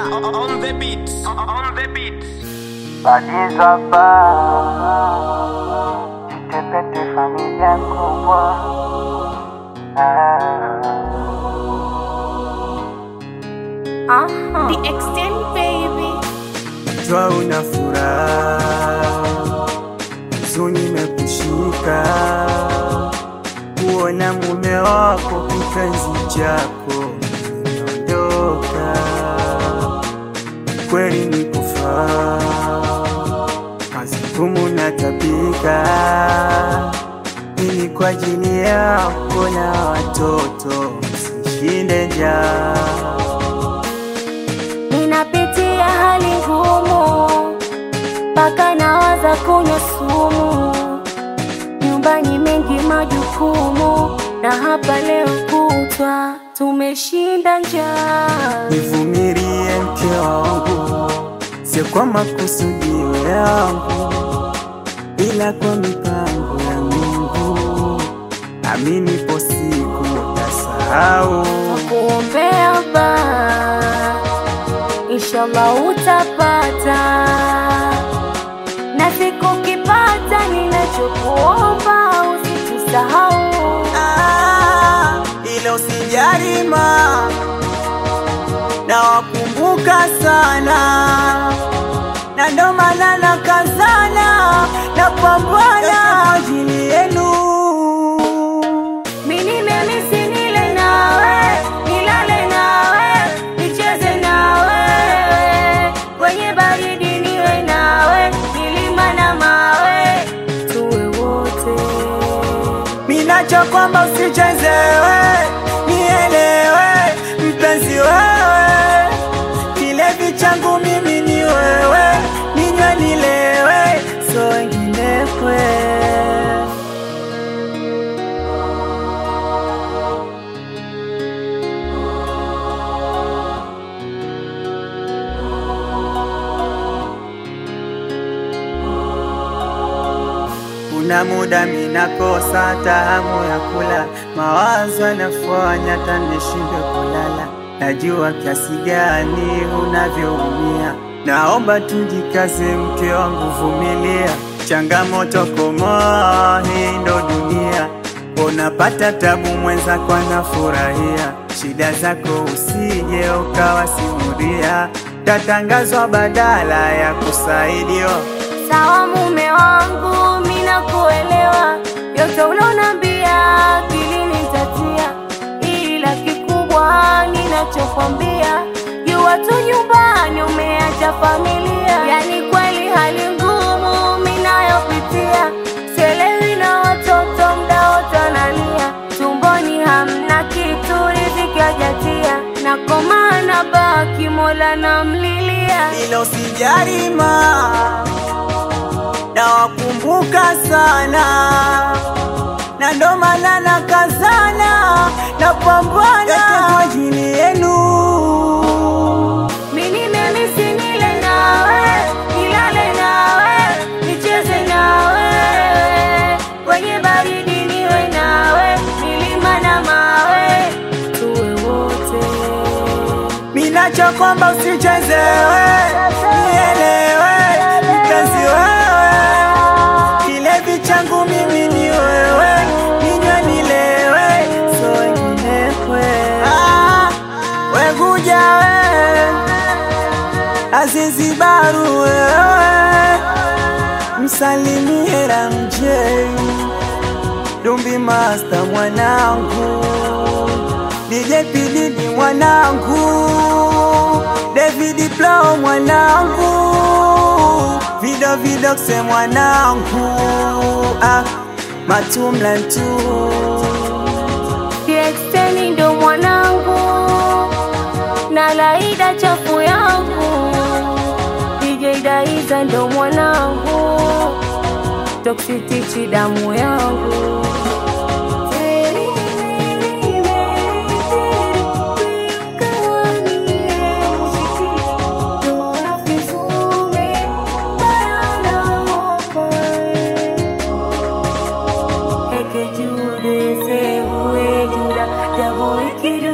on the beat. On the beat. Badiza ba Jitepete familia kubwa The extent baby. Jua una furaha Huzuni imekushika Kuona mume wako kipenzi chako Ondoka Kweli ni kufaa Kazi ngumu na tabika Ini kwa ajili yako na watoto Msishinde njaa Ninapitia hali ngumu, mpaka nawaza kunywa sumu. Nyumbani mengi majukumu, na hapa leo kutwa tumeshinda njaa. Nivumilie mke wangu, sio kwa makusudio yangu, ila kwa mipango ya Mungu. Amini, po siku utasahau. Kuombea ba, inshallah utapata, na siku kipata, ninachokuomba usitusahau. Ah, ila usijarima na wakumbuka sana, na ndo maana nakazana na pambana kwa ajili yenu. Mimi nimemisi nile nawe, nilale nawe, nicheze nawe, kwenye baridi niwe nawe, milima na mawe, tuwe wote. Minacho kwamba usichezewe, nielewe mpenzi wewe, kilevi changu mimi ni wewe, ninywe nilewe, so wengine kwe Kuna muda minakosa hata hamu ya kula, mawazo yanafanya hata nishindwe kulala. Najua kiasi gani unavyoumia, naomba tujikaze, mke wangu, vumilia changamoto, komoa, hii ndo dunia. Unapata tabu, mwenzako anafurahia, shida zako usije ukawasimulia, tatangazwa badala ya kusaidiwa. Sawa mume wangu, mimi nakuelewa, yote unaonambia akilini nitatia, ila kikubwa ninachokwambia, jua tu nyumbani umeacha familia. Yani kweli hali ngumu mimi nayopitia, sielewi na watoto mda wote wanalia, tumboni hamna kitu, riziki hajatia, na koma na baki Mola namlilia. ila usijarima na wakumbuka sana, na ndo maana nakazana na pambana kwa ajili yenu. Mimi nimemisi nile nawe, nilale nawe, nicheze nawe, kwenye baridi niwe nawe, milima na mawe, tuwe wote. Minacho kwamba usichezewe, nielewe mpenzi wewe, kilevi changu mimi ni wewe, ninywe nilewe, so wengine kwe ah, wekuja we Azizibaru wewe, msalimie Ramjei Dumbi Master mwanangu, DJ Pididi mwanangu, David Plow mwanangu, Vido Vidoxe mwanangu, ah, Matumlantu Kiexteni ndo mwanangu, na Laida chafu yangu, DJ Daiza ndo mwanangu, Toxitichi damu yangu. Jude se hue juda, jabo ikidu